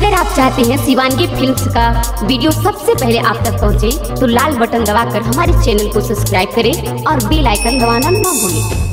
अगर आप चाहते हैं शिवानगी फिल्म्स का वीडियो सबसे पहले आप तक पहुंचे, तो लाल बटन दबाकर हमारे चैनल को सब्सक्राइब करें और बेल आइकन दबाना ना भूलें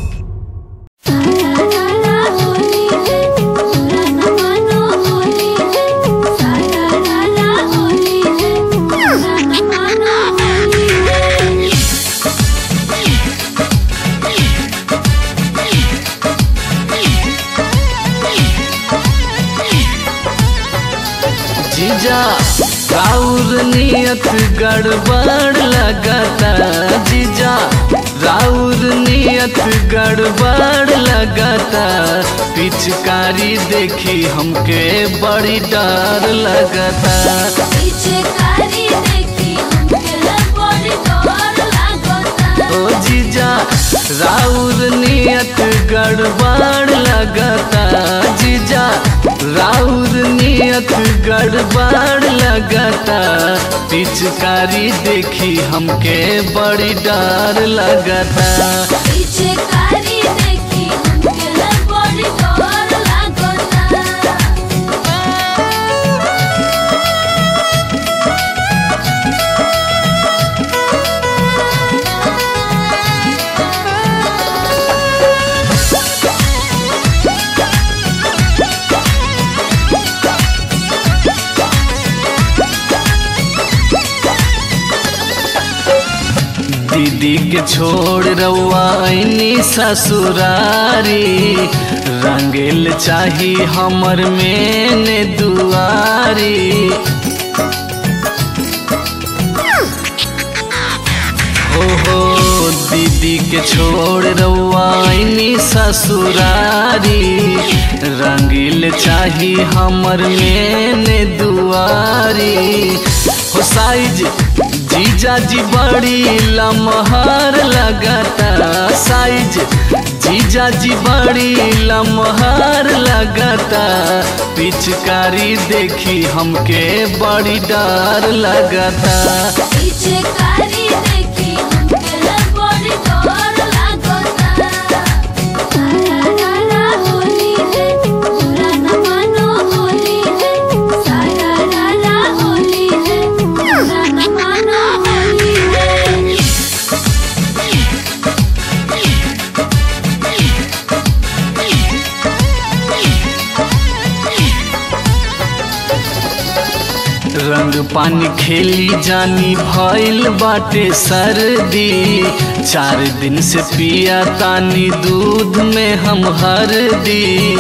जीजा राउर नियत गड़बड़ लगता जीजा राउर नियत गड़बड़ लगता पिचकारी देखी हमके बड़ी डर लगता ओ जीजा राउर नियत गड़बड़ लगता जीजा राउर नियत गड़बड़ लगता पिचकारी देखी हमके बड़ी डर लगता दीदी के छोड़ रवानी ससुरारी रंगेल चाही हमर मेने दुआरी हो हो दीदी के छोड़ रवानी ससुरारी रंगील चाही हमर मेने दुआरी हो साइज जीजा जी बड़ी लमहर लगता साइज जीजा जी बड़ी लमहर लगता पिचकारी देखी हमके बड़ी डर लगता रंग पानी खेली जानी भइल बाटे सर्दी चार दिन से पिया तानी दूध में हम हरदी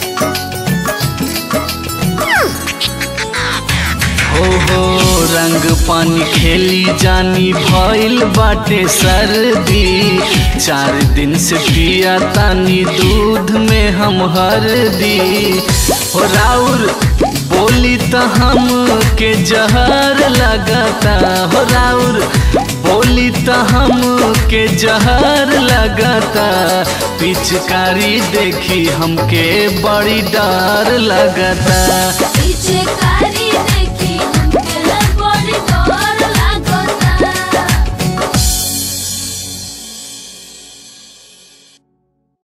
हो हो रंग पानी खेली जानी भइल बाटे सर्दी चार दिन से पिया तानी दूध में हम हरदी हो राउर बोली तो हम के जहर लगता हो राउर बोली तो हम के जहर लगता पिचकारी देखी हमके बड़ी डर लगता पीछे कारी